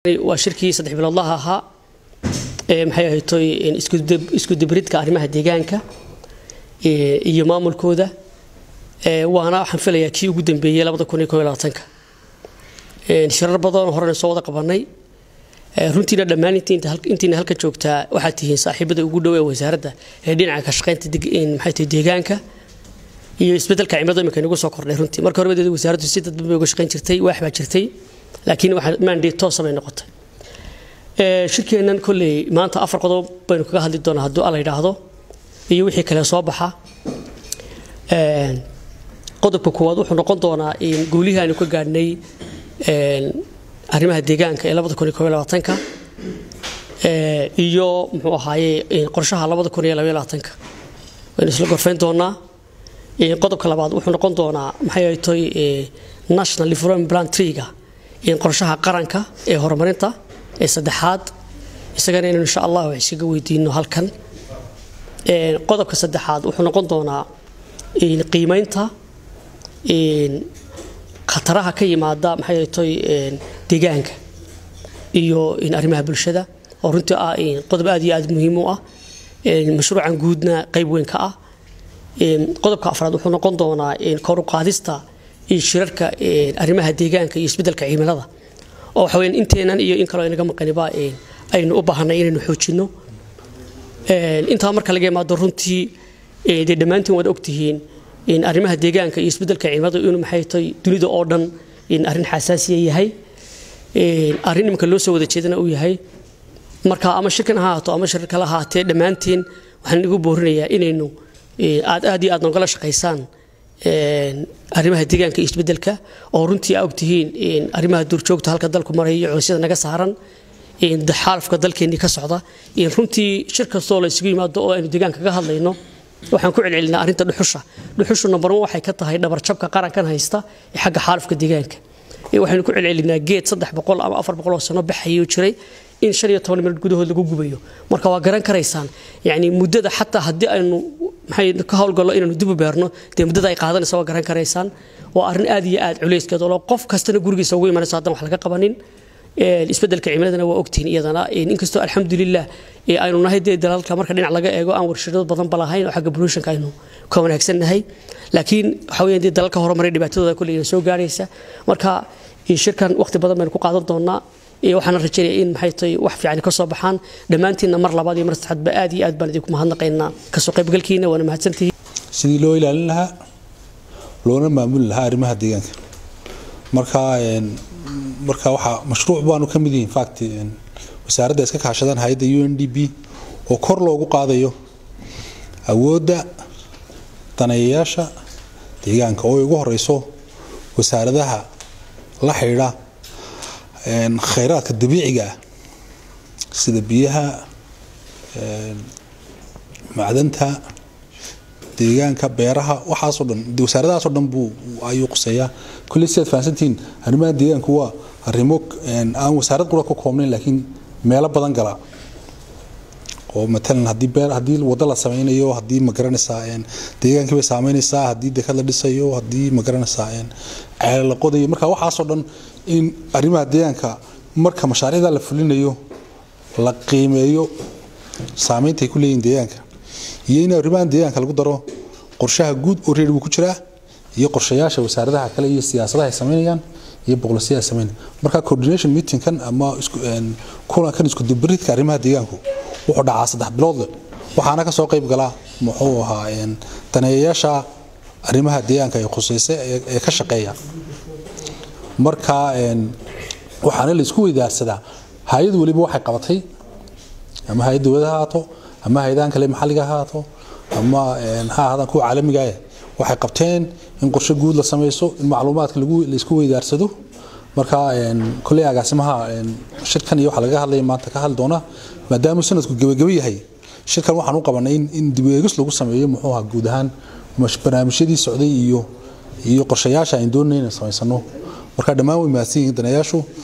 waa shirkii saddex biloodlaha ahaa ee maxay ahaytoy isku dibridka arrimaha deegaanka iyo maamulkooda waana waxaan filayaa kii ugu dambeeyey labada kun iyo koob iyo labaatanka shirar badan oo horena soo wada qabanay runtiina dhammaan intiina halka joogtaa waxaad tihiin saaxiibada ugu dhow ee wasaaradda ee dhinaca ka shaqaynta maxay tahay deegaanka iyo isbeddelka cimilada imika inagu soo kordhay runtii marka horeba wasaaraddu si dadban bay uga shaqayn jirtay waax baa jirtay laakiin waxaa mandate toosa bay noqotay shirkeennan kolley maanta afar qodob baynu kaga hadli doonaa hadduu alla yidhaahdo iyo wixii kale soo baxa qodobka koowaad wuxuu noqon doonaa in guulihii aynu ka gaadhnay arrimaha deegaanka ee labada kun iyo koob iyo labaatanka iyo muxuu ahaaye qorshaha labada kun iyo labaiyo labaatanka waynu isla gorfayn doonaa qodobka labaad wuxuu noqon doonaa maxay ahaytoy national development plan treega in qorshaha qaranka ee horumarinta ee saddexaad isagana inaynu insha allah wax isaga weydiino halkan qodobka saddexaad wuxuu noqon doonaa qiimeynta khataraha ka yimaada maxay ahaytoy deegaanka iyo arrimaha bulshada oo runtii ah qodob aad iyo aad muhiim u ah mashruucan guudna qayb weyn ka ah qodobka afraad wuxuu noqon doonaa kor u qaadista shirarka arrimaha deegaanka iyo isbeddelka cimilada oo waxa weyaan inteenan iyo in kaloo inaga maqaniba aynu u baahanay inaynu xoojinno intaa marka laga imaado runtii dee dhammaantiin waad ogtihiin arrimaha deegaanka iyo isbeddelka cimilada inuu maxay tahay dunida oo dhan arrin xasaasiya yahay arrin iminka loo soo wada jeedana uu yahay marka ama shirkan ha ahaato ama shir kale ahaatee dhammaanteen waxaan igu boorinayaa inaynu aad aad iyo aad nogala shaqaysaan arrimaha deegaanka iyo isbeddelka oo runtii aa ogtihiin arrimaha duurjoogta halka dalku maraya iyo culisyada naga saaran xaalafka dalkeennii ka socda runtii shir kastoo la isugu yimaado oo aynu deegaanka ka hadlayno waxaan ku celcelinaa arrinta dhuxusha dhuxushu number one waxay ka tahay dhabarjabka qarankan haysta ee xagga xaalafka deegaanka waxaynu ku celcelinaa geed saddex boqol ama afar boqol oo sano baxayuu jiray in shan iyo toban minut gudahood lagu gubayo marka waa garan karaysaan yani muddada xataa haddii aynu maxay ka howlgallo inaynu dib u beerno dee muddada ay qaadanaysa waa garan karaysaan waa arrin aad iyo aad culayskeed oo qof kastana gurigiisa ugu imanayso haddaan wax laga qabanin isbeddelka cimiladana waa ogtihiin iyadana inkastoo alxamdulilah aynu nahay dee dalalka marka dhinac laga eego aan warshado badanba lahayn oo xagga pollutionka aynu ka wanaagsannahay laakiin waxa weeyaan dee dalalka horumaray dhibaatadooda kolley ina soo gaaraysa marka shirkan waqti badan baynu ku qaadan doonaa waxaana rajaynaya in maxay tahay wax fiican ka soo baxaan dhammaantiinna mar labaad iyo mar saddexaadba aad iyo aad baan idinku mahadnaqaynaa kasoo qaybgalkiina waana mahadsantihiin sidii loo ilaalin lahaa loona maamuli lahaa arrimaha deegaanka marka marka waxaa mashruuc baanu ka mid yihin fact wasaaradda iska kaashadaan hay-adda u n d b oo kor loogu qaadayo awoodda daneeyayaasha deegaanka oo ay ugu horeyso wasaaradaha la xidhiidha khayraadka dabiiciga ah sida biyaha macdanta deegaanka beeraha waxaasoo dhan wasaaradahaasoo dhan buu ayuu quseeyaa kulley sidaad fahansantihiin arrimaha deegaanku waa arrimo aan wasaarad qura ku koobnayn laakiin meelo badan gala oo matalan haddii beer haddii waddo la sameynayo haddii magaranaysaa deegaankii bay saameynaysaa haddii dekad la dhisayo haddii magaranaysaa ceele la qodayo marka waxaasoo dhan in arrimaha deegaanka marka mashaariicda la fulinayo la qiimeeyo saameynta ay ku leeyihin deegaanka iyo in arrimahan deegaanka lagu daro qorshaha guud oo reer buu ku jiraa iyo qorshayaasha wasaaradaha kale iyo siyaasadaha ay sameynayaan iyo boqolasiya ay sameynayaan marka coordination meetingkan ama kulankan isku dubaridka arrimaha deegaanku wuxuu dhacaa saddex biloodle waxaana kasoo qayb galaa muxuu ahaa daneeyayaasha arrimaha deegaanka ee khuseysa ee ka shaqeeya marka waxaana la isku weydaarsadaa hay-ad weliba waxay qabatay ama hay-ad dowlada ha haato ama hay-adahan kale maxalliga ha haato ama ha ahaadaan kuwa caalamiga ah waxay qabteen in qorshe guud la sameyso in macluumaadka la isku weydaarsado marka kolley agaasimaha shirkan iyo waxa laga hadlaya maanta ka hadli doona maadaamuu sanadku gebageba yahay shirkan waxaan u qabanay in dib eegis lagu sameeyo muxuu ahaa guud ahaan barnaamijyadii socday iyo iyo qorshayaasha aan doonayna samaysano marka dhammaan way mahadsan yihiin daneeyaashu